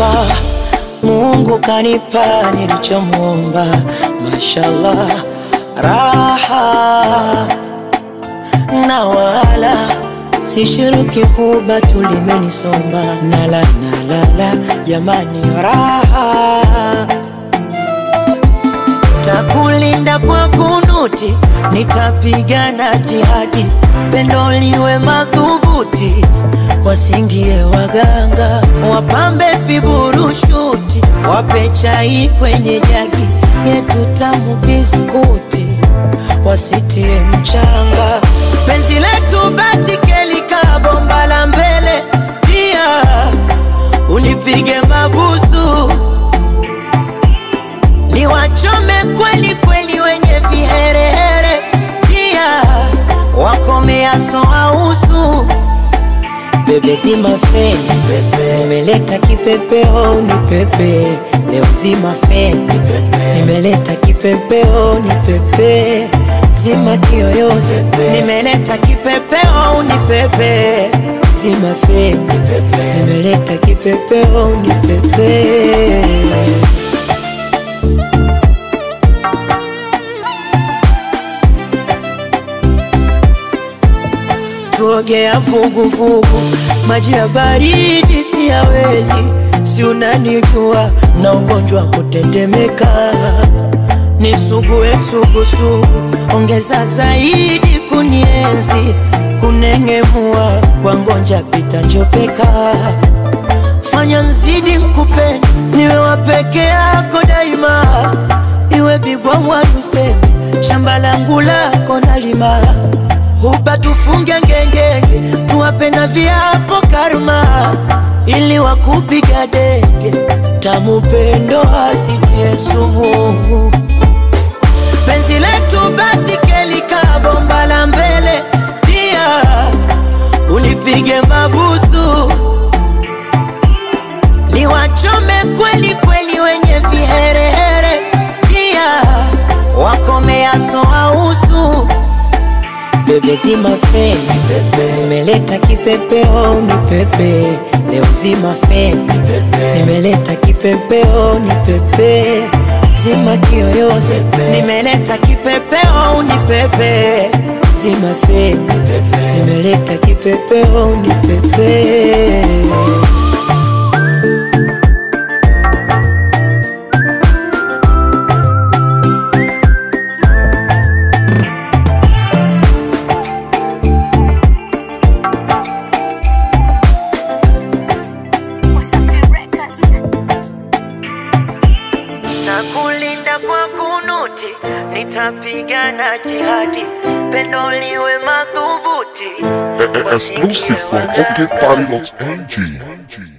Mashallah, Mungu kanipa nilichomwomba. Mashallah, raha na wala sishiriki huba tulimenisomba nala nalala jamani, raha takulinda kwa kunuti, nitapigana jihadi, pendo liwe madhubuti, wasingie waganga, wapambe viburushuti, wape chai kwenye jagi yetu tamu biskuti, wasitie mchanga, penzi letu basi kelika bomba la mbele, pia unipige mabusu ni wachome kweli kweli wenye viherehere, pia wakomeaso ausu bebe zima feni pepe, nimeleta kipepeo ni pepe leo zima feni pepe, nimeleta kipepeo ni pepe zima kiyoyozi nimeleta kipepeo ni pepe zima feni pepe, nimeleta kipepeo ni pepe tuogea vuguvugu, maji ya baridi siyawezi, si unanijua na ugonjwa kutetemeka, nisugue sugusugu, ongeza zaidi kunienzi, kunengemua kwa ngonja pita njopeka, fanya nzidi nkupende, niwe wa peke yako daima, iwe bigwa mwadusemi, shamba langu lako nalima huba tufunge ngengenge, tuwape na viapo karma, ili wakupiga denge, tamu pendo asitie sumu. Penzi letu basi kelika bomba la mbele, pia unipige mabusu, ni wachome kweli kweli wenye viherehere, pia wakomeaso ausu bebe zima feni pepe, nimeleta kipepeo ni pepe leo zima feni pepe, nimeleta kipepeo ni pepe zima kiyoyozi nimeleta kipepeo ni pepe zima feni pepe, nimeleta kipepeo ni pepe Nitakulinda kwa kunuti, nitapigana jihadi, pendo liwe madhubuti. Exclusive from OKParty.ng.